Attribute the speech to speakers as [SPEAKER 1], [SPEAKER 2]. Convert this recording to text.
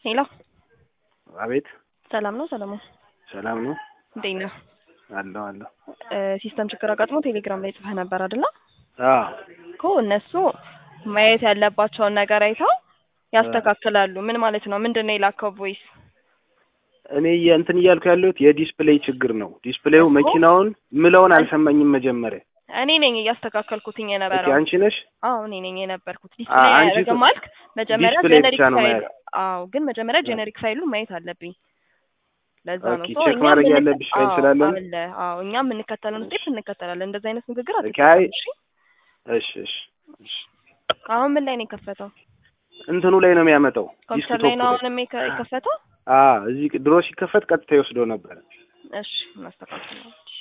[SPEAKER 1] ሄሎ
[SPEAKER 2] አቤት
[SPEAKER 1] ሰላም ነው ሰለሞን?
[SPEAKER 2] ሰላም ነው
[SPEAKER 1] እንዴት ነህ?
[SPEAKER 2] አለሁ አለሁ።
[SPEAKER 1] እ ሲስተም ችግር አጋጥሞ ቴሌግራም ላይ ጽፈህ ነበር አይደለ?
[SPEAKER 2] አዎ
[SPEAKER 1] እኮ እነሱ ማየት ያለባቸውን ነገር አይተው ያስተካክላሉ። ምን ማለት ነው? ምንድን ነው የላከው ቮይስ?
[SPEAKER 2] እኔ እንትን እያልኩ ያለሁት የዲስፕሌይ ችግር ነው። ዲስፕሌዩ
[SPEAKER 1] እኮ
[SPEAKER 2] መኪናውን ምለውን አልሰማኝም መጀመሪያ።
[SPEAKER 1] እኔ ነኝ እያስተካከልኩትኝ
[SPEAKER 2] ኦኬ
[SPEAKER 1] የነበረው።
[SPEAKER 2] አንቺ ነሽ?
[SPEAKER 1] አዎ እኔ ነኝ የነበርኩት።
[SPEAKER 2] አ-
[SPEAKER 1] ዲስፕሌይ
[SPEAKER 2] አንቺ
[SPEAKER 1] አያደርግም
[SPEAKER 2] ቶ-
[SPEAKER 1] አልክ። መጀመሪያ
[SPEAKER 2] ዲስፕሌይ
[SPEAKER 1] ጀነሪክ
[SPEAKER 2] ብቻ ነው
[SPEAKER 1] ፋይል
[SPEAKER 2] ማየት።
[SPEAKER 1] አዎ፣ ግን መጀመሪያ
[SPEAKER 2] አ-
[SPEAKER 1] ጀነሪክ ፋይሉን ማየት አለብኝ። ለዛ ነው
[SPEAKER 2] ኦኬ
[SPEAKER 1] ሶ
[SPEAKER 2] ቼክ
[SPEAKER 1] እኛ
[SPEAKER 2] ማድረግ
[SPEAKER 1] የምንከ-
[SPEAKER 2] ያለብሽ ፋይል
[SPEAKER 1] አዎ
[SPEAKER 2] ስላለ ነው?
[SPEAKER 1] አለ። አዎ እኛ የምንከተለውን ስቴፕ እንከተላለን። እንደዚህ አይነት ንግግር
[SPEAKER 2] ኦኬ አይ
[SPEAKER 1] አትጠቀም። እሺ
[SPEAKER 2] እሺ እሺ እሺ።
[SPEAKER 1] አሁን ምን ላይ ነው የከፈተው?
[SPEAKER 2] እንትኑ ላይ ነው የሚያመጣው
[SPEAKER 1] ኮምፒውተር ላይ
[SPEAKER 2] ዲስክቶፕ
[SPEAKER 1] ነው
[SPEAKER 2] ላይ።
[SPEAKER 1] አሁንም የከ- የከፈተው?
[SPEAKER 2] አ እዚህ ድሮ ሲከፈት ቀጥታ ይወስደው ነበር።
[SPEAKER 1] እሺ እናስተካክለው።